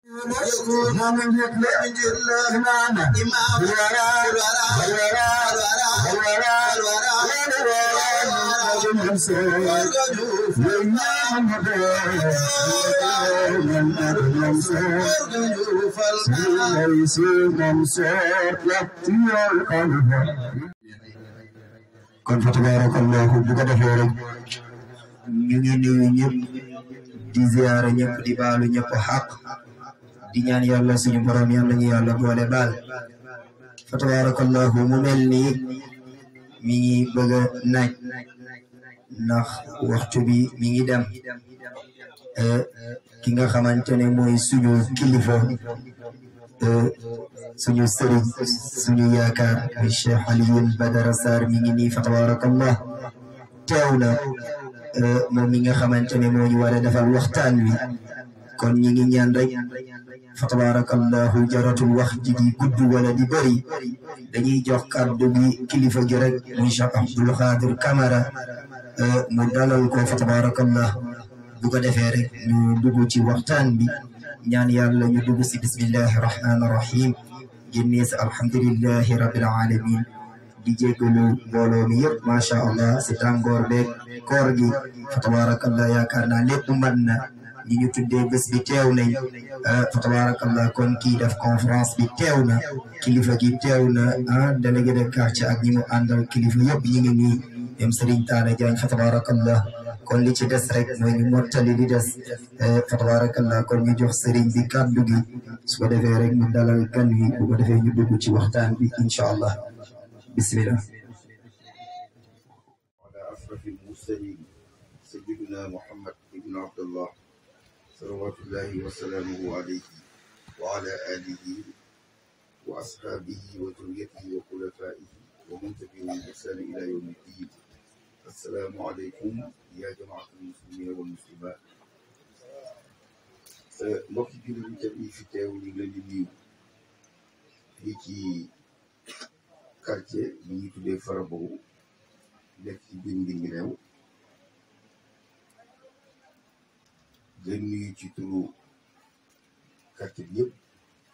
يكون من يطلع جل إمام الورى الورى الورى الورى kon fa tabarakallahu bu ko defee rek ñu ngi nuyu ñëpp di ziyaara ñëpp di baalu ñëpp xaq di ñaan yàlla suñu borom yàlla ñu yàlla boole baal fa tabarakallahu mu mel ni mi ngi bëgg a naaj ndax waxtu bi mi ngi dem ki nga xamante ne mooy suñu kilifa suñu sëriñ suñu yaakaar muy Cheikh Alioune Badara Sarr mi ngi nii fa tabarakallah teew na moom mi nga xamante ne moo ñu war a defal waxtaan wi kon ñi ngi ñaan rek fa tabarakallahu jaratul wax ji di gudd wala di bëri dañuy jox kàddu bi kilifa gi rek muy Cheikh Abdoul Khadir Camara mu dalal ko fa tabarakallah bu ko defee rek ñu dugg ci waxtaan bi ñaan yàlla ñu dugg si bismillahi rahmaani rahim génnee si alhamdulillahi rabbil alamin di jéggalu mbooloo mi yëpp macha allah si tàngoor beeg koor gi fa tabarakallah yaakaar naa lépp mën na ñi ñu tuddee bés bi teew nañ fa tabarakallah kon kii def conférence bi teew na kilifa gi teew na ah délégué de quartier ak ñi mu àndal kilifa yëpp ñi ngi nii dem Serigne Talla Diagne fa tabarakallah kon li ci des rek mooy ñu mottali li des fa tabarakallah kon ñu jox Serigne bi kàddu gi su ko defee rek ñu dalal gan wi bu ko defee ñu dugg ci waxtaan bi incha allah bismillah على أشرف المرسلين سيدنا محمد بن عبد الله صلوات الله وسلامه عليه وعلى آله وأصحابه وذريته وخلفائه ومن تبعهم بإحسان إلى يوم الدين السلام عليكم يا جماعة المسلمين والمسلمات mbokki jullit yi tamit fi teew ñu ngi leen di nuyu fii ci quartier bi ñuy tuddee Farabow nekk ci biir Ndingi réew di leen nuyu ci turu quartier bi yëpp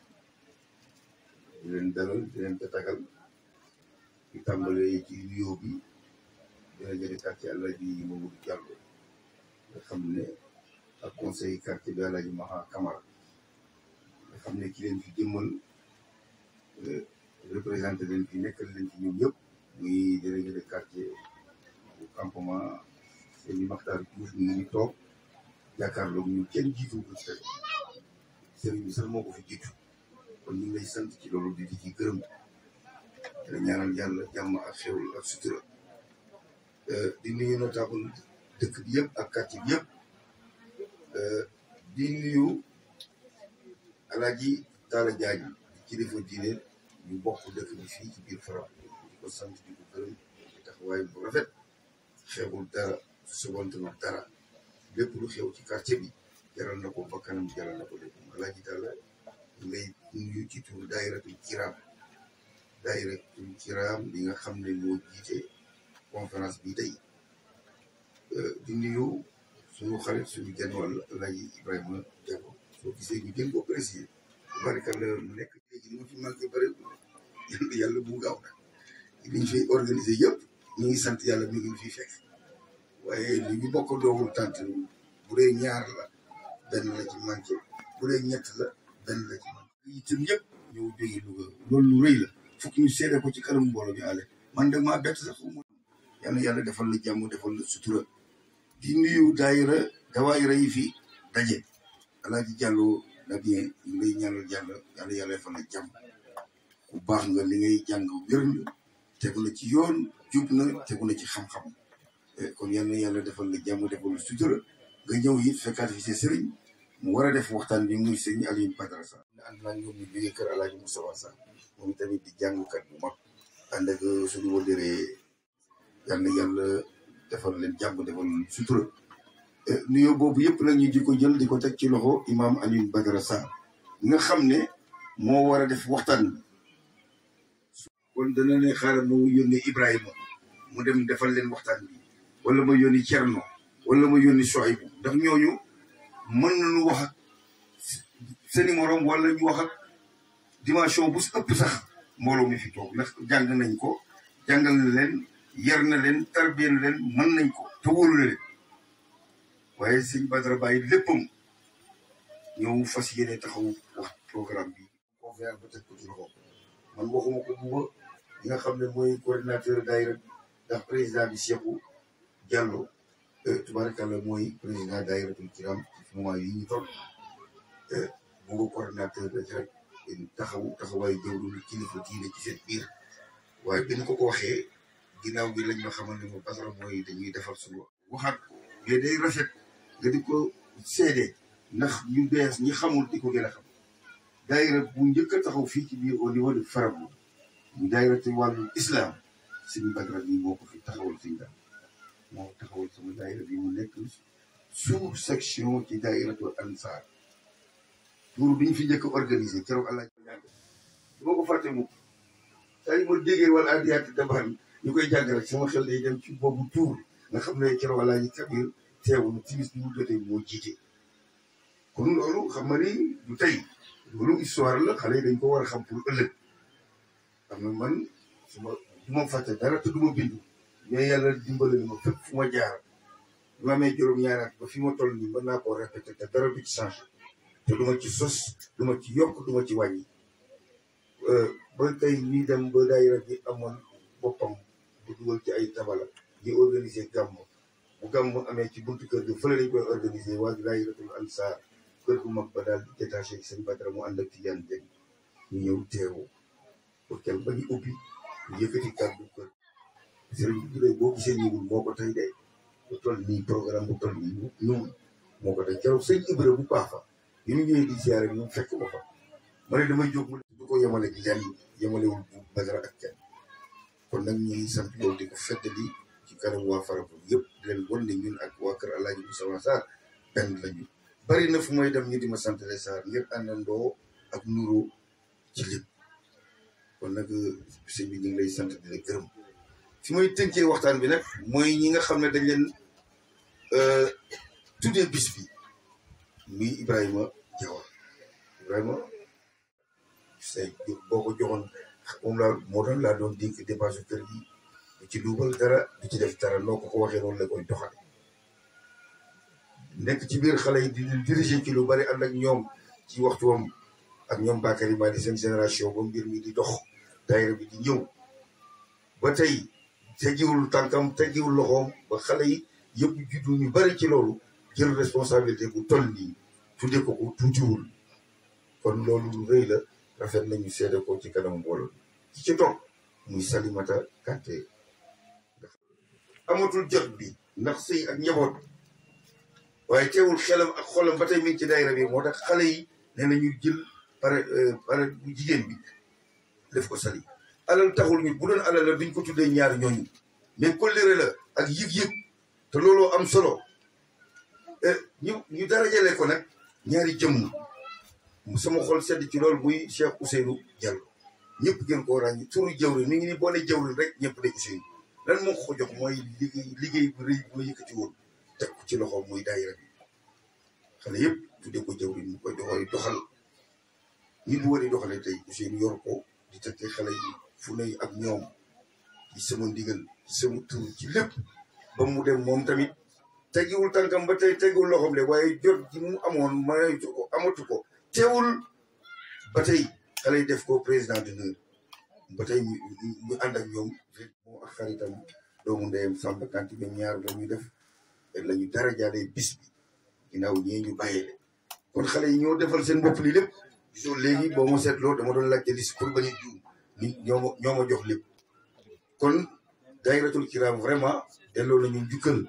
di leen dalal di leen tatagal di tàmbalee ci nuyoo bi dina jële quartier Alaaji Mamadou Diallo nga xam ne ak conseil quartier bi Alaaji Maha Camara nga xam ne ki leen fi jëmmal représenté leen fi nekkal leen fi ñoom ñëpp muy délégué de quartier bu campement Seyni Maxtaar Diouf ñu ngi toog jàkkaarloog ñu kenn jiitu ko ci sëriñ bi sax moo ko fi jiitu kon ñu ngi lay sant ci loolu di di ci gërëm te ñaanal yàlla jàmm ak xewul ak sutura di nuyu notable dëkk bi yëpp ak quartier bi yëpp di nuyu Alaaji Taala Jaañ di kilifa diine ñu bokk dëkk bi fii ci biir Fara di ko sant di ko gërëm di taxawaay bu rafet xewul dara subantanul dara lépp lu xew ci quartier bi jaral na ko bakkanam jaral na ko lépp Alaaji Taala ngay nuyu ci turu daayiratul kiraam daayiratul kiraam li nga xam ne moo jiite conférence bi tey di nuyu suñu xarit suñu genn wàll Alaaji Ibrahima Diallo soo gisee ñu gën ko préciser barikalla mu nekk léegi li ma fi manqué bëri yàlla yàlla bu gaaw nag liñ fi organisé yëpp ñu ngi sant yàlla mi ngi fi fekk waaye li ñu bokk doogul tant bu dee ñaar la benn la ci manqué bu dee ñett la benn la ci manqué itam yëpp ñëw jóge Louga loolu lu rëy la fokk ñu seede ko ci kanam mbooloo bi àlle man de maa bett sax mu yàlla yàlla defal la jàmm defal la sutura di nuyu daayira dawaayira yi fi daje Alaaji Jàllo na bien ñu lay ñaanal yàlla yàlla yàlla defal la jàmm ku baax nga li ngay jàng wér na tegu na ci yoon jub na tegu na ci xam-xam kon yal na yàlla defal la jàmm defal la sutura nga ñëw it fekkaat fi sa sëriñ mu war a def waxtaan bi muy sëriñ Alioune Badara Sarr ànd naa ñoom ñu jógee kër Alaaji Moustapha Sarr moom tamit di jàngkat bu mag ànd ak suñu wëllëree yal na yàlla defal leen jàmm defal sutura nuyoo boobu yëpp nag ñu di ko jël di ko teg ci loxo imaam Alioune Badara Sarr nga xam ne moo war a def waxtaan bi kon dana ne xaaral ma yónnee Ibrahima mu dem defal leen waxtaan bi wala ma yónni Thierno wala ma yónni Soaybu ndax ñooñu mën nañu wax seeni morom wala ñu wax ak dimension bu ëpp sax mbooloo mi fi toog ndax jàng nañ ko jàngal na leen yar na leen tarbiya na leen mën nañ ko te wóolu na leen waaye sëñ Badara bàyyi léppam ñëw fas yéene taxaw wax programme bi conférence ba teg ko ci loxo man waxuma ko buba ñi nga xam ne mooy coordinateur daayira ndax président bi Cheikhou Diallo tubaarkàlla mooy président daayiratul kiram ci moment yi ñu toll buba coordinateur la ci rek taxaw taxawaay jëwlu kilifa diine ci seen biir waaye bi ñu ko ko waxee ginnaaw bi lañ ma xamal ne ma Badara mooy dañuy defar suñu waxaat ko mais day rafet nga di ko seede ndax ñu bees ñi xamul di ko gën a xam daayira bu njëkk a taxaw fii ci biir au niveau de Farabu ñu daayira ci wàllu islam suñu Badara bi moo ko fi taxawal suñu daal moo taxawal sama daayira bi mu nekk sous section ci daayiratul ansar pour bi ñu fi njëkk a organisé keroog allah ñaan du ma ko fàtte mukk saa yi ma déggee wala addiyaati daban ñu koy jàng rek sama xel day dem ci boobu tuur nga xam ne keroog allah ji kabir teewul timis bi mu jotee moo jiite kon loolu xam nga ni du tey loolu histoire la xale yi dañ ko war a xam pour ëllëg xam nga man su ma du ma fàtte dara te du ma bindu mais yàlla dimbale ni ma fépp fu ma jaar bi ma amee juróom-ñaari at ba fi ma toll nii mën naa koo répété te dara du ci changé te du ma ci sos du ma ci yokk du ma ci wàññi ba tey ñuy dem ba daayira bi amoon boppam bu dugal ci ay tabala di organiser gàmm bu gàmm amee ci buntu kër gi fële lañ koy organiser waa daayiratul ansaar kër gu mag ba daal di détaché sëñ Badara mu ànd ak Tijaan Jeng ñu ñëw teewu pour kel ba ñu ubbi ñu yëkkati kàddu kër sëriñ bi de boo gisee ñëwul moo ko tey de bu toll nii programme bu toll nii ñëwul moo ko tey keroog sëñ Ibra bu baax fa bi ñu ñëwee di ziare ñu fekk ma fa ma ne damay jóg mu du ko yemale gi lenn yemalewul bu Badara ak kenn kon nag ñu ngi sant loolu di ko feddali ci kanam waa Farabu yëpp di leen wan ne ñun ak waa kër Alaaji Moussa Sarr benn lañu bari na fu may dem ñu di ma sant les Sarr ngir àndandoo ak nuroo ci lépp kon nag sëñ bi ñu ngi lay sant di la gërëm fi may tënkee waxtaan bi nag mooy ñi nga xam ne dañ leen tuddee bis bi muy Ibrahima Diawa Ibrahima say boo ko joxoon moom laa moo doon laa doon dénk dépense kër gi du ci duubal dara du ci def dara noo ko ko waxee noonu la koy doxal nekk ci biir xale yi di leen diriger ci lu bari ànd ak ñoom ci waxtuwam ak ñoom Bakary maa di seen génération ba mbir mi di dox daayira bi di ñëw ba tey teggiwul tànkam teggiwul loxoom ba xale yi yëpp juddu ñu bari ci loolu jël responsabilité bu toll nii tudde ko ko tuutiwul kon loolu lu rëy la rafet nañu seede ko ci kanam mbooloo ci ci toog muy Salimata Kanté amatul jot bi ndax sëy ak njaboot waaye teewul xelam ak xolam ba tey mi ngi ci daayira bi moo tax xale yi nee na ñu jël pare pare bu jigéen bi def ko sali alal taxul ñu bu doon alal la duñ ko tuddee ñaar ñooñu mais kóllëre la ak yëg-yëg te looloo am solo ñu ñu darajale ko nag ñaari jëmm sama xol sedd ci loolu muy Cheikh Ousseynou Diallo ñëpp gën koo ràññi turu jawrin mi ngi ni boo ne jawrin rek ñëpp de Ousseynou lan moo ko jox mooy liggéey liggéey bu rëy bu ma yëkkati woon teg ko ci loxo muy daayira bi xale yëpp tudde ko jawrin mu koy doxal doxal ñi bu war a doxalee tey Ousseynou yor ko di teg xale yi fu ne ak ñoom ci sama ndigal ci sama tur ci lépp ba mu dem moom tamit teggiwul tànkam ba tey teggiwul loxoom de waaye jot ji mu amoon mayatu ko amatu ko teewul ba tey xale yi def ko président d'honneur ba tey ñu ñu ànd ak ñoom moo ak xaritam doomu ndeyam Samba Kanté ñoom ñaar la ñu def la ñu dara jaadee bis bi ginnaaw ñee ñu bàyyee kon xale yi ñoo defal seen bopp li lépp gisoo léegi boo ma seetloo dama doon laajte liste pour bañ a juum ni ñoo ma ñoo ma jox lépp kon daayiratul kiram vraiment delloo nañu njukkal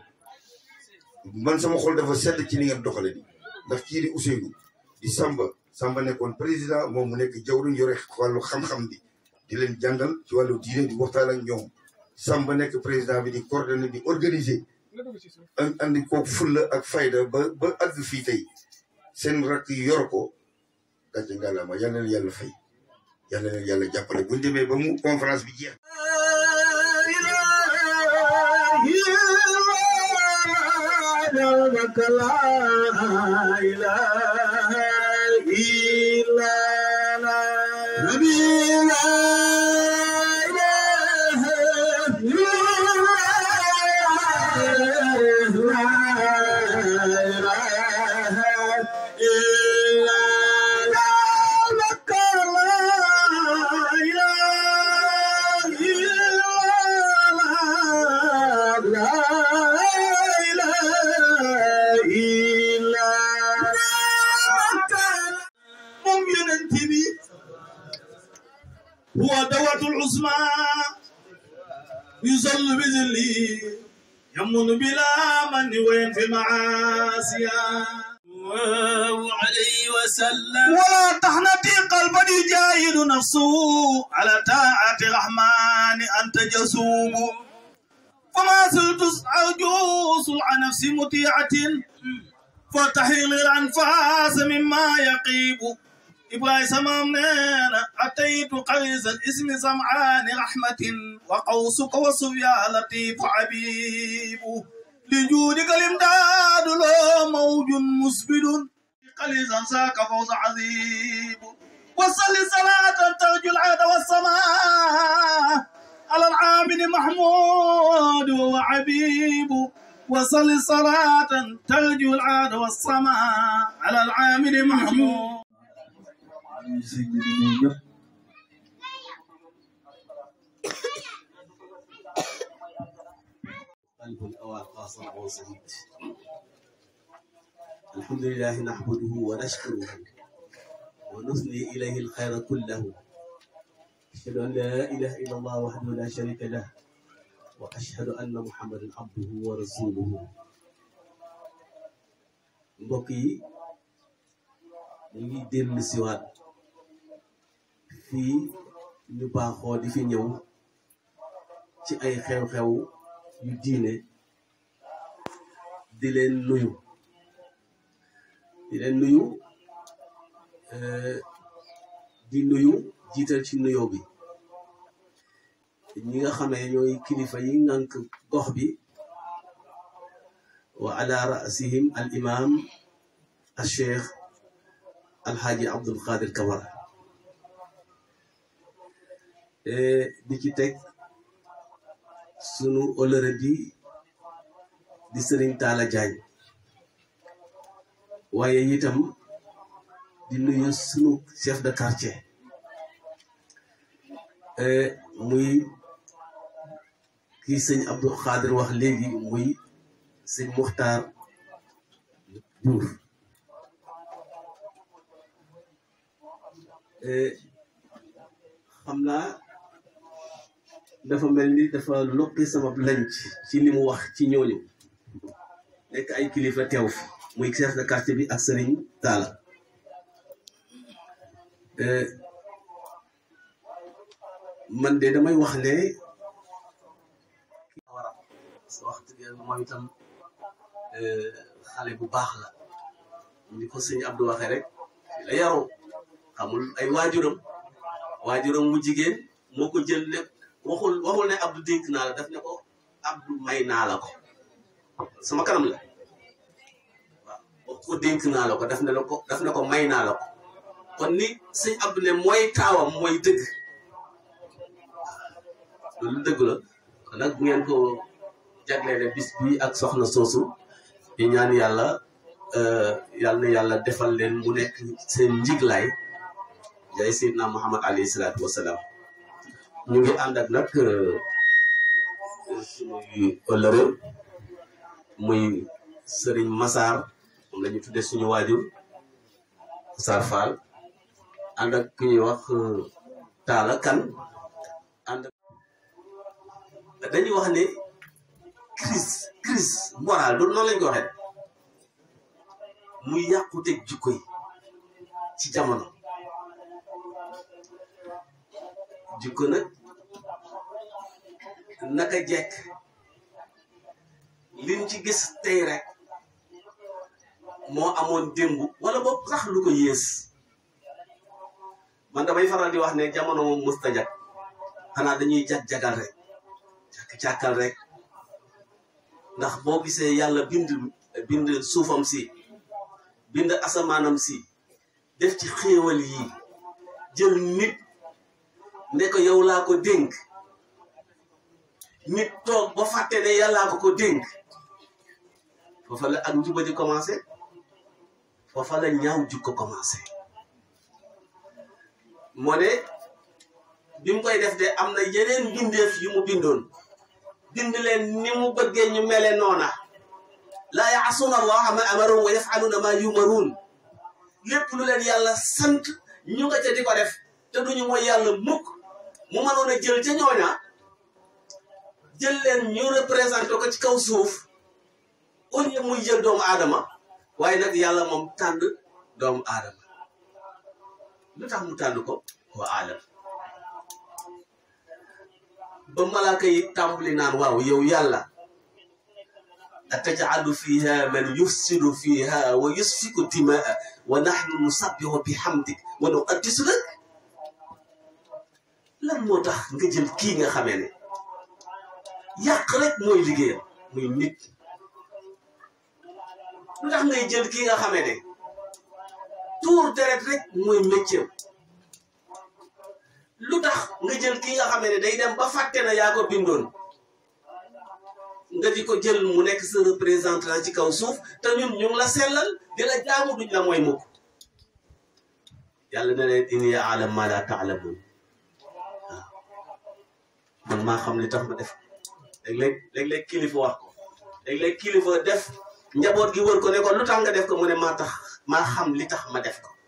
man sama xol dafa sedd ci ni ngeen doxale ni ndax kii di Ousseynou di Samba Samba nekkoon président moom mu nekk jawriñ yore wàllu xam-xam bi di leen jàngal ci wàllu diine di waxtaan ak ñoom Samba nekk président bi di coordonné di organiser andi ko fulla ak fayda ba ba àgg fii tey seen rakk yi yor ko gàcce ngalaama yal na leen yàlla fay yal na leen yàlla jàppale bu ñu demee ba mu conférence bi jeex. إلا لا ربي لا إله إلا الله لا إله إلا الله لك لا إله إلا الله لا إله إلا الله moom yonent bi huwa dawatul usma yusallu bi zilli يمن بلا من وينفي المعاصي الله عليه وسلم ولا تحنتي قلبا يجاهد نفسه على طاعة الرحمن أنت جسوم فما زلت أرجو صلع نفسي مطيعة فتحيل الأنفاس مما يقيب إبراهيم سمامنا أتيت قريز الاسم سمعان رحمة وقوسك وصفيا لطيف حبيب لجودك الامداد لو موج مسبد قليزا ساك فوز عذيب وصل صلاة ترجو العهد والسماء على العامل محمود وعبيب وصل صلاة ترجو العهد والسماء على العامل محمود ñu sëñ bi di nuyu ñëpp قلب الأوى قاصر وسعيد الحمد لله نحمده ونشكره ونثني إليه الخير كله أشهد أن لا إله إلا الله وحده لا شريك له وأشهد أن محمدا عبده ورسوله mbokk yi ñu ngi dellu siwaat fii ñu baaxoo di fi ñëw ci ay xew-xew yu diine di leen nuyu di leen nuyu di nuyu jiital ci nuyoo bi ñi nga xamee ñooy kilifa yi ngànk gox bi wa ala rasihim al imam al cheikh alxaaji abdul qadir kamara di ci teg sunu olëre bi di sëriñ Taala Jaañ waaye itam di nuyu sunu chef de quartier muy kii sëñ Abdou Xaadir wax léegi muy sëñ Muxtaar Buur xam naa dafa mel ni dafa lokki sama lanc ci li mu wax ci ñooñu nekk ay kilifa teew fi muy chef de quartier bi ak sëriñ Taala man de damay wax ne waram parce que wax dëgg yàlla mooy itam xale bu baax la ni ko sëñ Abdou waxee rek fi la yaroo xamul ay waajuram waajuram mu jigéen moo ko jël lépp waxul waxul ne Abdou dénk naa la daf ne ko Abdou may naa la ko sama kanam la waaw wax ko dénk naa la ko daf ne la ko daf ne ko may naa la ko kon ni sëñ Abdou ne mooy taawam mooy dëgg loolu dëgg la kon nag bu ngeen ko jagleele bis bi ak soxna soosu di ñaan yàlla yàlla na yàlla defal leen mu nekk seen njiglaay jaay Seydina Muhammad alayhi salaatu wasalaam ñu ngi ànd ak nag suñuy ëllëre muy sëriñ Massar moom la ñu tuddee suñu waajur Massar Fall ànd ak ki ñuy wax Taala Kan ànd ak dañuy wax ne crise crise morale du noonu lañ ko waxee muy yàquteg jikko yi ci jamono jikko nag naka jekk liñ ci gis tey rek moo amoon démb wala boog sax lu ko yées man damay faral di wax ne jamono moom musta jag xanaa dañuy jag-jagal rek càkkal rek ndax boo gisee yàlla bind bind suufam si bind asamaanam si def ci xéewal yi jël nit ne ko yow laa ko dénk nit toog ba fàtte ne yàllaa ko ko dénk foofa la ak njuba di commencé foofa la ñaaw jukko commencé moo ne bi mu koy def de am na yeneen bindeef yu mu bindoon bind leen ni mu bëggee ñu mele noona laa yaasuuna allaha ma amaruun wa yafaluuna ma yumaruun lépp lu leen yàlla sant ñu nga ca di ko def te duñu mooy yàlla mukk mu mënoon a jël ca ñooña jël leen ñu représenté ko ci kaw suuf au lieu muy jël doomu aadama waaye nag yàlla moom tànn doomu aadama lu tax mu tànn ko wa aadama ba malaaka yi tàmbali naan waaw yow yàlla atajalu fiha man yufsidu fiha wa yusfiku dimaa wa nahnu nusabbihu bihamdik wa nuqaddisu lak lan moo tax nga jël kii nga xamee ne yàq rek mooy liggéeyam muy nit lu tax ngay jël kii nga xamee ne tuur deret rek mooy métier lu tax nga jël kii nga xamee ne day dem ba fàtte na yaa ko bindoon nga di ko jël mu nekk sa représentant ci kaw suuf te ñun ñu ngi la sellal di la jaamu duñ la mooy mukk yàlla na leen inni a'lamu ma la ta'lamun waaw man maa xam li tax ma def léeg-léeg léeg-léeg kilifa wax ko léeg-léeg kilifa def njaboot gi wër ko ne ko lu tax nga def ko mu ne maa tax maa xam li tax ma def ko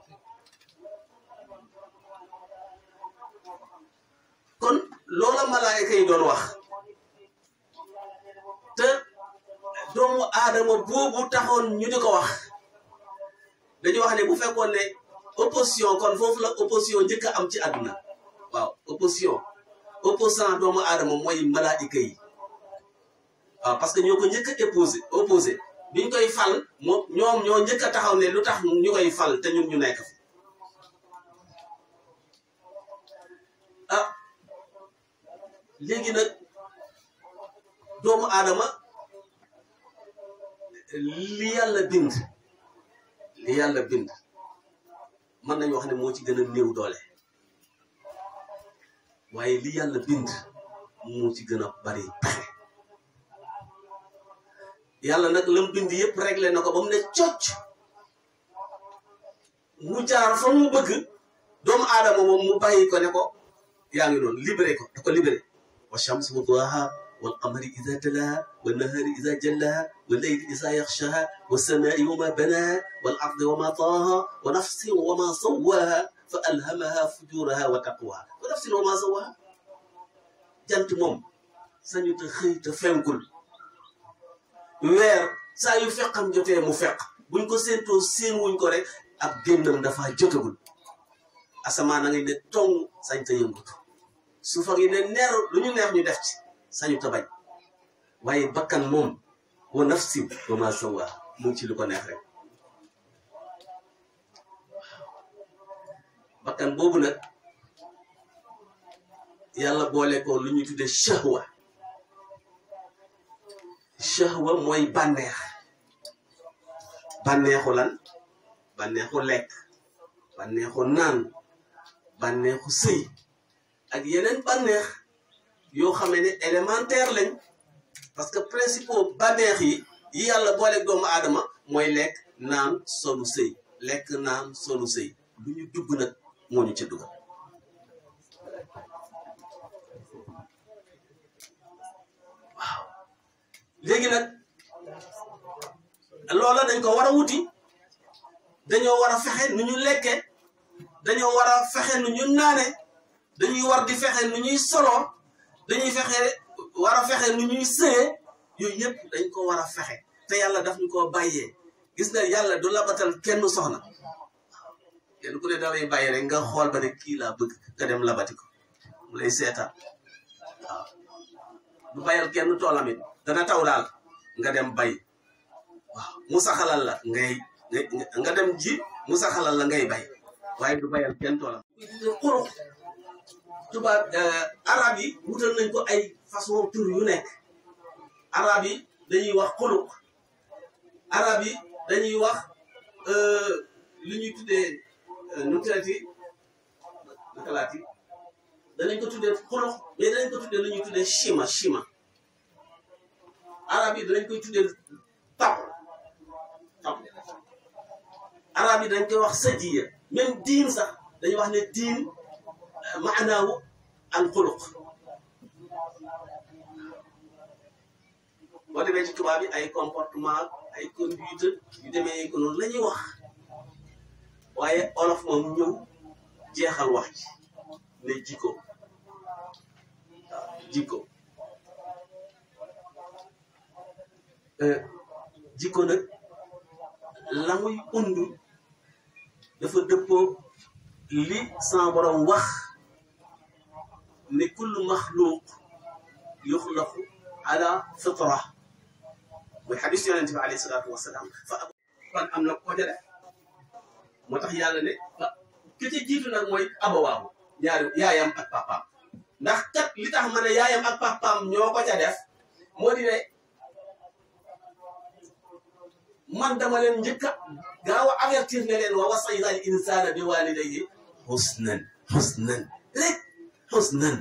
kon loola malaayka yi doon wax te doomu aadama boobu taxoon ñu di ko wax dañu wax ne bu fekkoon ne opposition kon foofu la opposition njëkk a am ci àdduna waaw opposition opposant doomu aadama mooy malaayka yi waaw parce que ñoo ko njëkk a opposé opposé biñ koy fal moom ñoom ñoo njëkk a taxaw ne lu tax ñu koy fal te ñun ñu nekk fi ah léegi nag doomu aadama li yàlla bind li yàlla bind mën nañu wax ne moo ci gën a néew doole waaye li yàlla bind moo ci gën a bari pexe yàlla nag lam bind yëpp réglé na ko ba mu ne cocc mu jaar fa mu bëgg doomu aadama moom mu bàyyi ko ne ko yaa ngi noonu libéré ko da ko libéré wa shams wa duhaha wal qamari ida talaha wa nahari ida jallaha wa leyli ida yaxshaha wa samai wa ma banaha wal ardi wa ma taaha wa nafsin wa ma sawaha fa alhamaha fujuraha wa taqwaha wa nafsin wa ma sawaha jant moom sañu te xëy te fenkul weer saa yu feqam jotee mu feq buñ ko séentoo séen wuñ ko rek ab génnam dafa jotagul asamaan na ngay ne tong sañ ta yëngutu suufa ngi ne neer lu ñu neex ñu def ci sañu ta bañ waaye bakkan moom wa nafsi wa ma sawa mu ngi ci lu ko neex rek bakkan boobu nag yàlla boole ko lu ñuy tudde shahwa shahwa mooy bànneex bànneexu lan bànneexu lekk bànneexu naan bànneexu sëy ak yeneen bànneex yoo xamee ne élémentaire lañ parce que principaux bànneex yi yi yàlla booleeg doomu aadama mooy lekk naan solu sëy lekk naan solu sëy lu ñu dugg nag moo ñu ca dugal waaw léegi nag loola dañ ko war a wuti dañoo war a fexe nu ñu lekke dañoo war a fexe nu ñu naane dañuy war di fexe nu ñuy solo dañuy fexe war a fexe nu ñuy sëye yooyu yëpp dañ ko war a fexe te yàlla daf ñu koo bàyyee gis nga yàlla du labatal kenn soxna kenn ku ne da lay bàyyi rek nga xool ba ne kii laa bëgg nga dem labati ko mu lay seetaan waaw du bayal kenn toolam it dana taw daal nga dem bay waaw mu saxalal la ngay nga dem ji mu saxalal la ngay bay waaye du bayal kenn toolam xurux tubaab arab yi wutal nañ ko ay façon tur yu nekk arab yi dañuy wax xuluq arab yi dañuy wax lu ñuy tuddee nu traité naka laati danañ ko tuddee xolox mais danañ ko tuddee lu ñuy tuddee chima chima arab yi danañ koy tuddee tab tab arab yi dañ koy wax sadiya même diin sax dañuy wax ne diin maanaawu al xuluq boo demee ci tubaab yi ay comportement ay conduite yu demee ko noonu la ñuy wax waaye olof moom ñëw jeexal wax ji ne jikko waaw jikko jikko nag la muy und dafa dëppoo li sama borom wax ne kullu maxluuq yuxlaqu ala fitra mooy xadis yonente bi alayhi salaatu wasalaam fa ab kon am na ko ja def moo tax yàlla ne ah ki ci jiitu nag mooy abawaabu ñaari yaayam ak papaam ndax kat li tax ma ne yaayam ak papaam ñoo ko ca def moo di ne man dama leen njëkk a gaaw a avertir ne leen wa wasayna al insana bi walidayhi husnan husnan rek husnan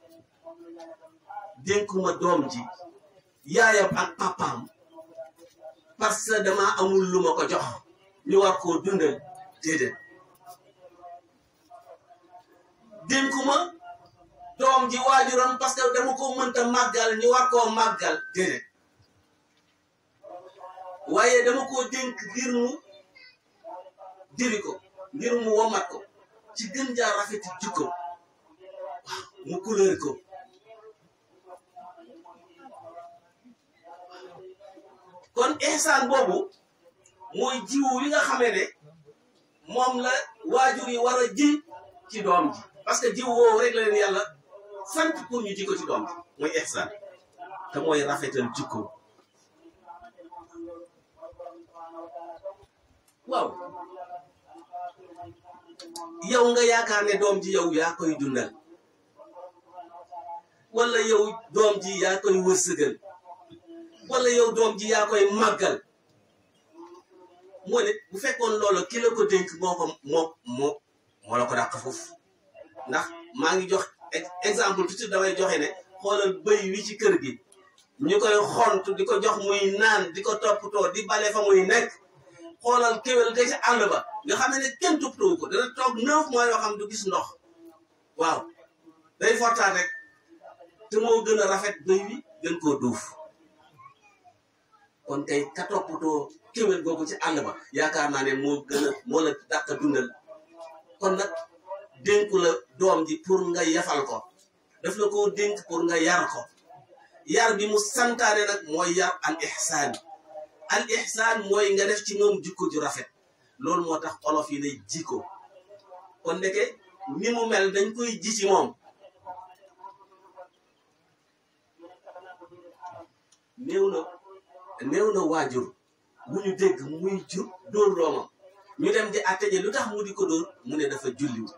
dénkuma doom ji yaayam ak papaam parce que dama amul lu ma ko jox ñu war koo dundal déedéet dénkuma doom ji waajuram parce que dama ko mënta màggal ñu war koo màggal déedéet waaye dama koo dénk ngir mu diri ko ngir mu womat ko ci gën jaa rafeti jikko waaw mu couleur ko kon ihsaan boobu mooy jiwu wi nga xamee ne moom la waajur yi war a ji ci doom ji parce que jiw woowu rek la leen yàlla sant pour ñu ji ko ci doom ji mooy ihsaan te mooy rafetal jikko waaw yow nga yaakaar ne doom ji yow yaa koy dundal wala yow doom ji yaa koy wërsëgal wala yow doom ji yaa koy màggal moo ne bu fekkoon loolu ki la ko dénk moo ko moo moo moo la ko dàq foofu ndax maa ngi jox exemple tuuti damay joxe ne xoolal bëy wi ci kër gi ñu koy xont di ko jox muy naan di ko toppatoo di bale fa muy nekk xoolal kéwél te ci àll ba nga xam ne kenn toppatoo ko dana toog neuf mois yoo xam du gis ndox waaw day fortaat rek te moo gën a rafet bëy wi gën koo duuf kon kay ka toppatoo kéwél googu ci àll ba yaakaar naa ne moo gën a moo la dàq dundal kon nag dénku la doom ji pour nga yafal ko daf la koo dénk pour nga yar ko yar bi mu santaane nag mooy yar al ihsaan al ihsaan mooy nga def ci moom jikko ju rafet loolu moo tax olof yi lay jikko kon ndeke ni mu mel dañ koy ji ci moom néew na néew na waajur bu ñu dégg muy jur dóor doomam ñu dem di àtte ji lu tax mu di ko dóor mu ne dafa julliwu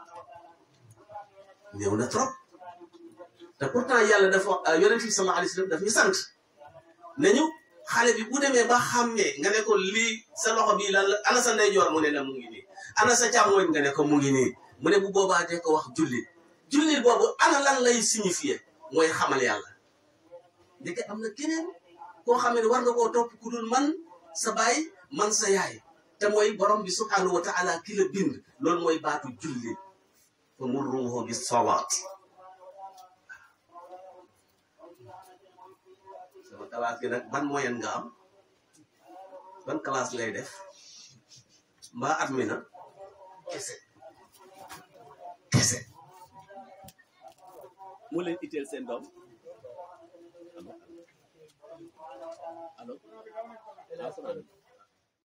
néew na trop te pourtant yàlla dafa yonent bi sallallahu alayhi wa sallam daf ñu sant nañu xale bi bu demee ba xàmmee nga ne ko lii sa loxo bii lan la ana sa ndeyjoor mu ne la mu ngi nii ana sa càmmooñ nga ne ko mu ngi nii mu ne bu boobaa de ko wax jullit jullit boobu ana lan lay signifier mooy xamal yàlla ndeke am na keneen koo xam ne war nga koo topp ku dul man sa baay man sa yaay te mooy borom bi subhanahu wa taala ki la bind loolu mooy baatu jullit fa murruhu bis salaat sama classe gi nag ban moyen nga am ban classe ngay def mbaa at mi na kese kese mu leen itteel seen doom allo allo